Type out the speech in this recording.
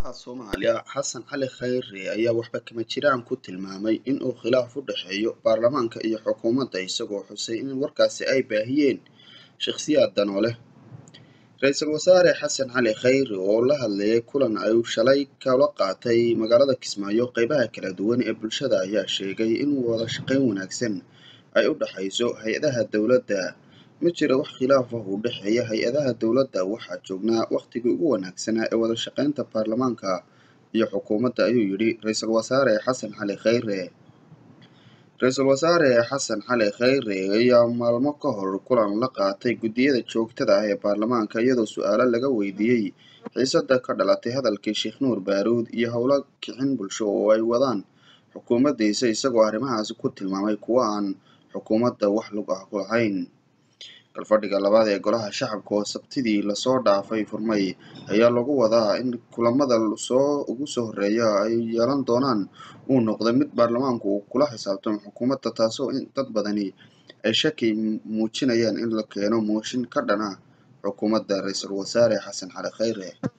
Madaxweynaha Soomaaliya Xasan Cali Khayre ayaa waxba kama jiraan ku tilmaamay in uu khilaaf u dhexeeyo baarlamaanka iyo xukuumadda isagoo xusay in warkaasi ay baahiyeen shakhsiyaad dano leh. Ra'iisul Wasaare Xasan Cali Khayre oo la hadlayay kulan uu shalay kula qaatay magaalada Kismaayo qaybaha kala duwan ee bulshada ayaa sheegay in wada shaqayn wanaagsan ay u dhaxayso hay'adaha dowladda. Ma jiro wax khilaaf ah oo u dhexeeya hay'adaha dowladda, waxaan joognaa waqtigii ugu wanaagsanaa ee wada shaqaynta baarlamaanka iyo xukuumadda, ayuu yidhi Ra'iisul Wasaare Xasan Cali Khayre. Ra'iisul Wasaare Xasan Cali Khayre ayaa maalmo ka hor kulan la qaatay guddiyada joogtada ah ee baarlamaanka iyadoo su'aalo laga weydiiyay xiisadda ka dhalatay hadalkii Sheekh Nuur Baaruud iyo howlo kicin bulsho oo ay wadaan xukuumaddiisa isagoo arrimahaasi ku tilmaamay kuwo aan xukuumadda wax lug ah ku lahayn. Galfadhiga labaad ee Golaha Shacabka oo Sabtidii lasoo dhaafay furmay ayaa lagu wadaa in kulamada ugu soo horreeya ay yeelan doonaan uu noqdo mid baarlamaanku uu kula xisaabtamo xukuumadda taasoo dad badani ay shaki muujinayaan in la keeno mooshin ka dhan ah xukuumadda Ra'iisul Wasaare Xasan Cali Khayre.